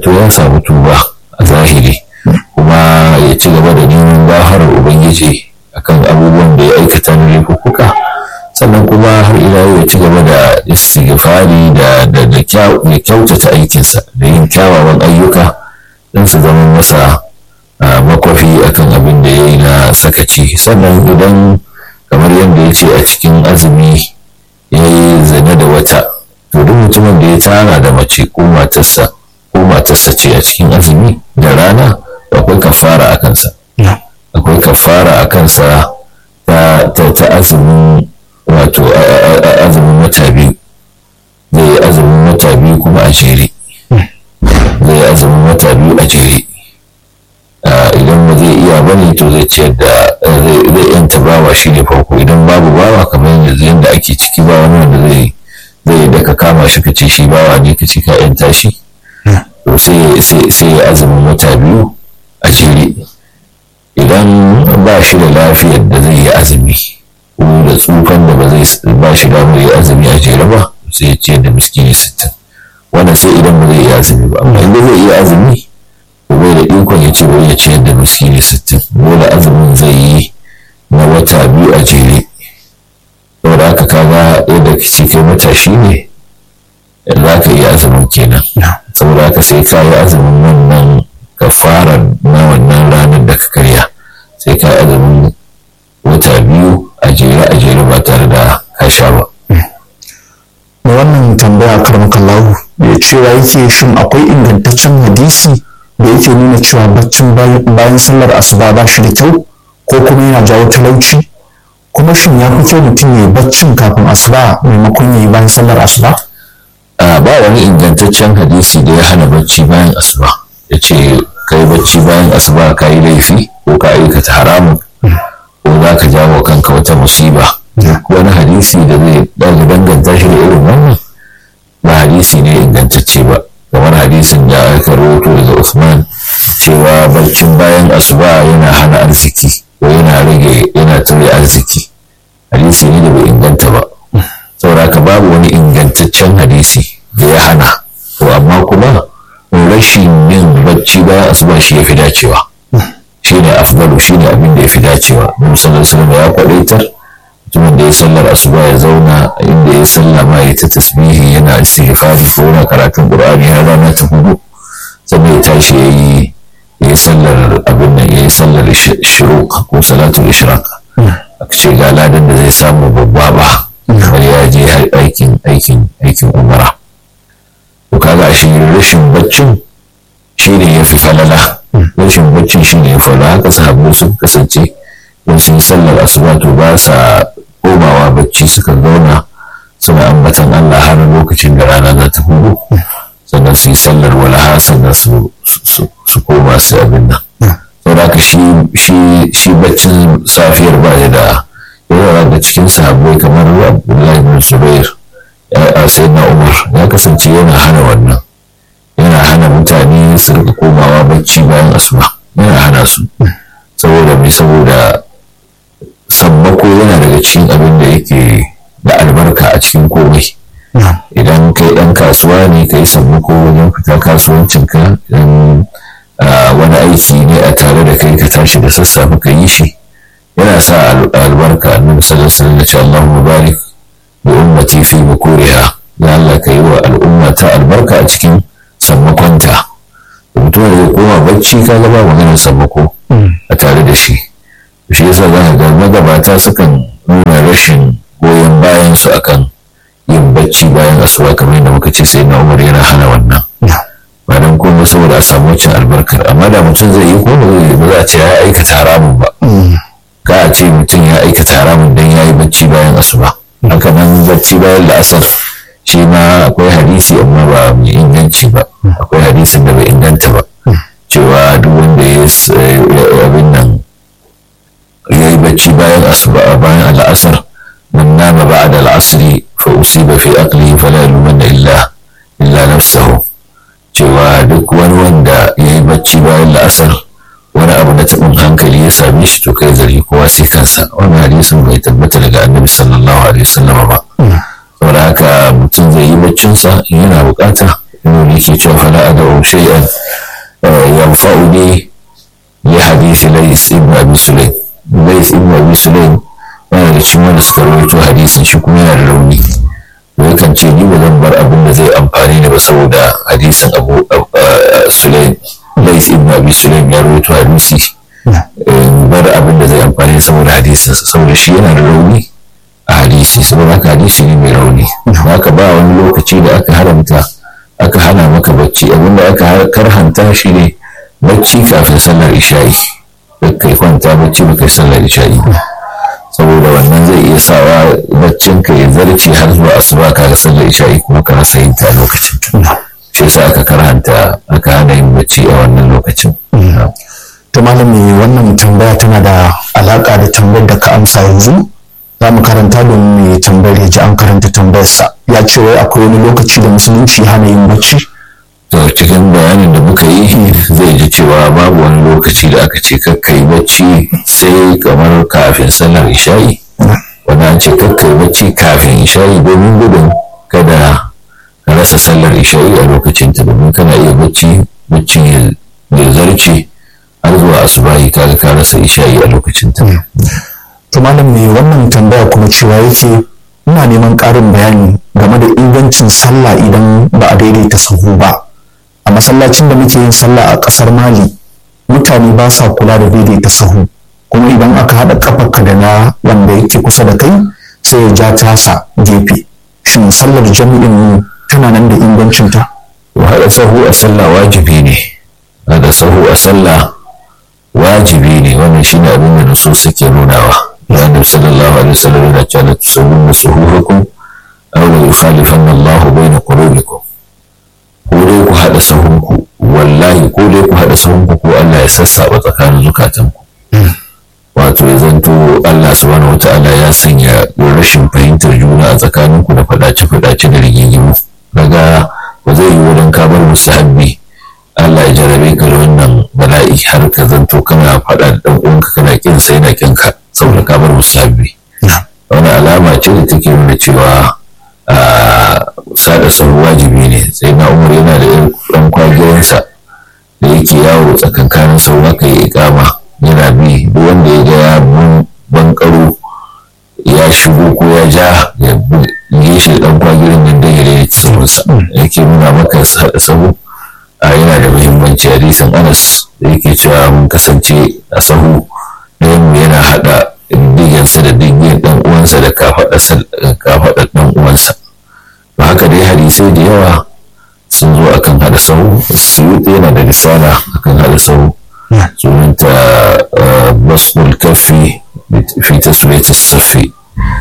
to ya samu tuba a zahiri kuma ya ci gaba da neman gafarar ubangiji akan abubuwan da ya aikata na laifuka sannan kuma har ila ya ci gaba da istighfari da da da kyautata aikinsa da yin kyawawan ayyuka don su zama masa makwafi akan abin da ya yi na sakaci sannan idan kamar yadda ya ce a cikin azumi ya yi zane da wata to duk mutumin da ya tara da mace ko matarsa ko matarsa ce a cikin azumi da rana akwai kafara a kansa akwai kafara a kansa ta ta azumin wato azumin wata biyu zai yi azumin wata biyu kuma a jere zai yi azumin wata biyu a jere idan ba zai iya bane to zai ciyar da zai yanta bawa shi ne farko idan babu bawa kamar yanzu yadda ake ciki ba wani wanda zai zai da ka kama shi ka ce shi bawa ne ka ce ka yanta shi to sai ya azumin wata biyu a jere idan ba shi da lafiyar da zai yi azumi ko da tsufan da ba zai ba shi damar yi azumi a jere ba sai ya ciyar da miskini sittin wannan sai idan ba zai yi azumi ba amma idan zai iya azumi ko bai da ikon ya ce wai ya ciyar da miskini sittin dole azumin zai yi na wata biyu a jere saboda haka kaga yadda ce kai matashi ne za ka yi azumin kenan saboda haka sai ka yi azumin wannan kafara na wannan ranar da ka karya sai ka azumin wata biyu a jere a jere ba tare da ka sha ba. da wannan tambaya karmakallahu da cewa yake shin akwai ingantaccen hadisi da yake nuna cewa baccin bayan sallar asuba ba shi da kyau ko kuma yana jawo talauci kuma shin ya fi kyau mutum ya yi baccin kafin asuba maimakon ya yi bayan sallar asuba? ba wani ingantaccen hadisi da ya hana bacci bayan asuba ya ce ka yi bacci bayan asuba ka yi laifi ko ka aikata haramun ko za ka jawo kanka wata musiba wani hadisi da zai ɗaga danganta shi da irin wannan ba hadisi ne ingantacce ba kamar hadisin da aka rawaito daga Usman cewa barcin bayan asuba yana hana arziki ko yana rage yana tare arziki hadisi ne da bai inganta ba saboda ka babu wani ingantaccen hadisi da ya hana to amma kuma rashin yin bacci bayan asuba shi ya fi dacewa shi ne afdalu shi ne abin da ya fi dacewa musamman sallallahu ya kwadaitar mutumin da ya sallar asuba ya zauna inda ya sallama ya ta tasbihi yana istighfari ko yana karatun qur'ani har rana ta hudu sannan ya tashi ya yi ya yi sallar abin nan ya yi sallar shuruq ko salatul ishraq aka ce ga ladan da zai samu babba ba kamar ya je aikin aikin aikin umara to kaga shi rashin baccin shi ne ya fi falala rashin baccin shi ne ya falala haka sahabbai sun kasance in sun sallar asuba to ba sa komawa bacci suka zauna suna ambatan Allah har lokacin da rana za ta hudu sannan su yi sallar walaha sannan su koma su abin nan saboda haka shi baccin safiyar ba ya da yawa da cikin sahabbai kamar Abdullahi bin Zubair a sayyidina Umar ya kasance yana hana wannan yana hana mutane su rika komawa bacci bayan asuba yana hana su saboda mai saboda sammako yana daga cikin abin da yake da albarka a cikin komai idan kai ɗan kasuwa ne ka yi sammako wajen fita kasuwancinka idan wani aiki ne a tare da kai ka tashi da sassafe ka yi shi yana sa albarka annabi sallallahu alaihi wasallam ya Allahumma barik bi ummati fi bukuriha ya Allah ka yi wa al'umma ta albarka a cikin sammakonta mutum da zai koma bacci ka ga ba maganar sammako a tare da shi shi yasa za ka ga magabata sukan nuna rashin goyon bayan su akan yin bacci bayan asuba kamar yadda muka ce sai na umar yana hana wannan ba dan komai saboda a samu wacin albarkar amma da mutum zai yi ko ba za a ce ya aikata haramun ba ka a ce mutum ya aikata haramun dan ya yi bacci bayan asuba haka nan bacci bayan la'asar shi ma akwai hadisi amma ba mai inganci ba akwai hadisin da bai inganta ba cewa duk wanda ya abin nan ya yi bacci bayan asuba bayan al'asar man nama ba'da al'asri fa usiba fi aqlihi fala yalumanna illa illa nafsahu cewa duk wani wanda ya yi bacci bayan la'asar wani abu na taɓin hankali ya same shi to kai zargi kowa sai kansa wannan hadisin bai tabbata daga annabi sallallahu alaihi wasallam ba saboda haka mutum zai yi baccinsa yana bukata yana yake cewa fala ad'u shay'an yanfa'uni li hadisi lays ibn abi sulaim lays ibn abi sulaim yana da cikin wanda suka rawaito hadisin shi kuma yana da rauni to yakan ce ni ba zan bar abin da zai amfani ni ba saboda hadisin abu sulaim lays ibn abi sulaim ya rawaito hadisi bar abin da zai amfani saboda hadisinsa saboda shi yana da rauni a hadisi saboda haka hadisi ne mai rauni haka ba wani lokaci da aka haramta aka hana maka bacci abinda aka karhanta shi ne bacci kafin sallar isha'i kai kwanta bacci baka sallar isha'i saboda wannan zai iya sawa baccin ka ya zarce har zuwa asuba ka ga sallar isha'i kuma ka rasa yin ta lokacin shi yasa aka karhanta aka hana yin bacci a wannan lokacin to malami wannan tambaya tana da alaka da tambayar da ka amsa yanzu za mu karanta domin mai tambayar ya ji an karanta tambayarsa ya ce wai akwai wani lokaci da musulunci hana yin bacci to cikin bayanin da muka yi zai ji cewa babu wani lokaci da aka ce kakka yi bacci sai kamar kafin sallar isha'i wanda an ce kakka yi bacci kafin isha'i domin gudun kada ka rasa sallar isha'i a lokacin ta domin kana iya bacci baccin ya zarce har zuwa asubahi kaga ka rasa isha'i a lokacin ta to malam me wannan tambaya kuma cewa yake ina neman ƙarin bayani game da ingancin sallah idan ba a daidaita sahu ba a masallacin da muke yin sallah a ƙasar mali mutane ba sa kula da daidaita sahu kuma idan aka haɗa ƙafarka da na wanda yake kusa da kai sai ya ja tasa gefe shin sallar jami'in tana nan da ingancinta haɗa sahu a sallah wajibi ne haɗa sahu a sallah wajibi ne wannan shine abin da nusu suke nunawa ya nabi sallallahu alaihi wasallam yana cewa la tusawwuna suhufakum aw la yukhalifanna Allahu bayna qulubikum ko dai ku hada sahunku wallahi ko dai ku hada sahunku ko Allah ya sassaba tsakanin zukatanku wato ya zanto Allah subhanahu wataala ya sanya rashin fahimtar juna a tsakaninku da fadace fadace da rigingimu daga ba zai yi wurin kabar musahabbi Allah ya jarabe ka da wannan bala'i har ka zanto kana faɗa da ɗan uwanka kana kin sai na kin ka saboda ka bar musabbi wani alama ce da take nuna cewa sada sahu wajibi ne sai na umar yana da ɗan kwagiyansa da yake yawo tsakankanin sau aka yi ikama yana bi duk wanda ya ga ya bankaro ya shigo ko ya ja ya buge shi da ɗan kwagirin nan don ya daidaita sahunsa yake nuna maka sada sahu yana da muhimmanci hadisin anas da yake cewa mun kasance a sahu ɗayan yana haɗa digansa da digiyar ɗan uwansa da kafaɗar ɗan uwansa ba haka dai hadisai da yawa sun zo akan haɗa sahu suyuti yana da risala akan haɗa sahu sunanta basnul kafi fi taswiyati safi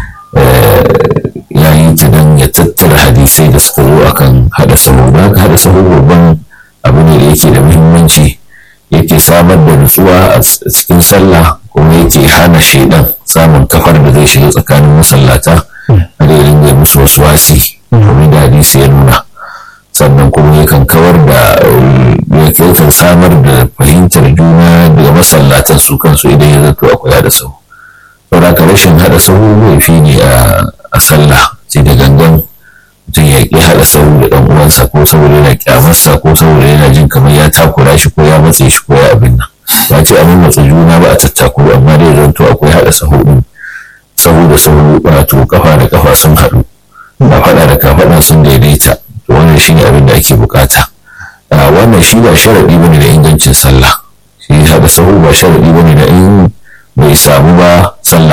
ya yi ta don ya tattara hadisai da suka zo akan haɗa sahu da haka haɗa sahu babban abu ne da yake da muhimmanci yake samar da nutsuwa a cikin sallah kuma yake hana shaidan samun kafar da zai shiga tsakanin masallata a da ringa musu wasu wasi kuma da hadisi ya nuna sannan kuma yakan kawar da yakan samar da fahimtar juna daga masallatan su kansu idan ya zato akwai hada sahu saboda ka rashin hada sahu laifi ne a sallah sai da gangan mutum ya ƙi haɗa sahu da ɗan uwansa ko saboda yana ƙyamarsa ko saboda yana jin kamar ya takura shi ko ya matse shi ko ya abin nan ba ce a matsa juna ba a tattakuru amma dai zanto akwai haɗa sahu ɗin sahu da sahu wato kafa da kafa sun haɗu ba faɗa da kafaɗa sun daidaita to wannan shi ne abin da ake bukata wannan shi ba sharaɗi bane da ingancin sallah shi haɗa sahu ba sharaɗi bane da in bai samu ba